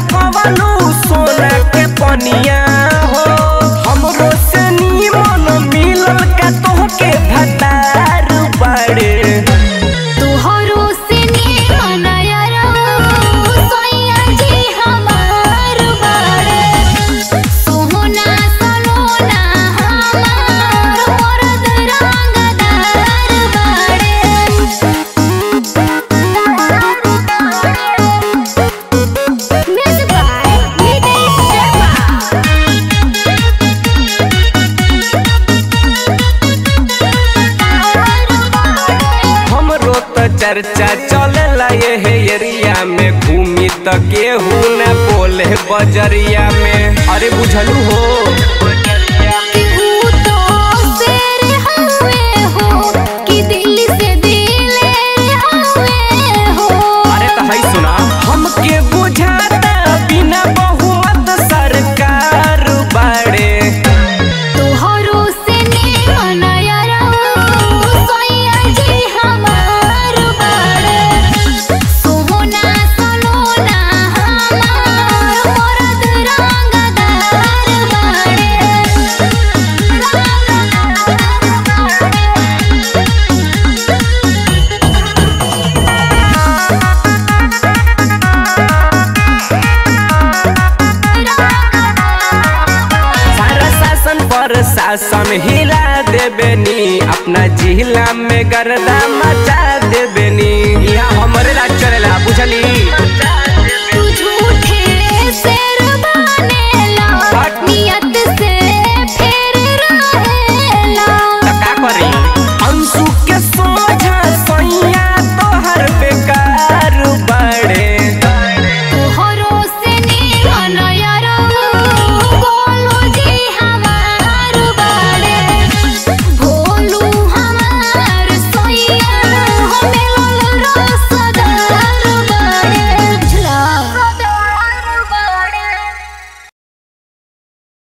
ढकवलू सोना के पनिया हो हमरो से नीमन मिलल का तोहके भतार बाड़े तोहरो से निमन यारो सोया जी हमार बाड़े सोना सलोना हमार मरद रंगदार बाड़े मिस बाय नितेश शर्मा हमरो तो चर्चा चलेला ये हे एरिया में घूमी त केहू न बोले बजरिया में अरे बुझलू हो कि ऊ तो शेर हवे हो कि दिल से दिले हवे हो अरे तो है सुना हमके बुझाता बिना बहुमत सरकार बाड़े तोहरो से निमन यारो सोया जी हमार बाड़े सोना सलोना हमार मरद रंगदार सारा शासन पर शासन हिला देबे नी अपना जिला में गर्दा मचा देबे